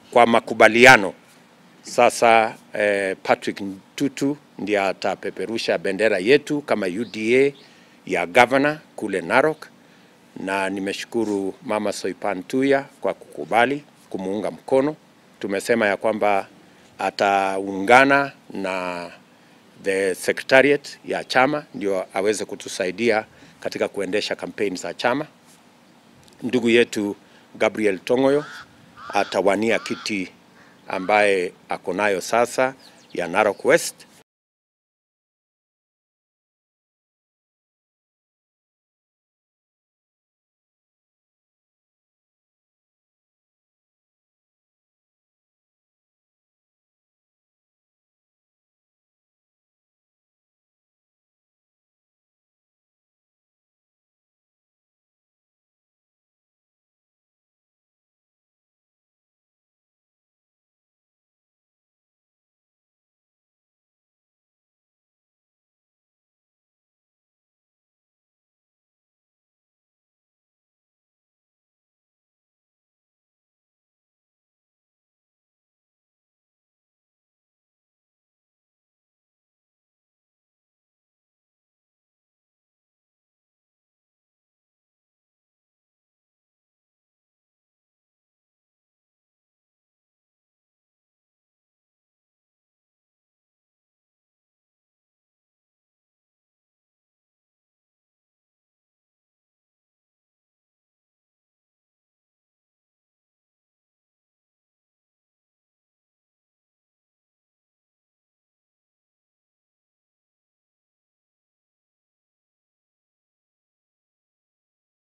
kwa makubaliano sasa eh, Patrick Ntutu ndiye atapeperusha bendera yetu kama UDA ya governor kule Narok, na nimeshukuru Mama Soipan Tuya kwa kukubali kumuunga mkono. Tumesema ya kwamba ataungana na the secretariat ya chama ndio aweze kutusaidia katika kuendesha kampeni za chama. Ndugu yetu Gabriel Tongoyo atawania kiti ambaye ako nayo sasa ya Narok West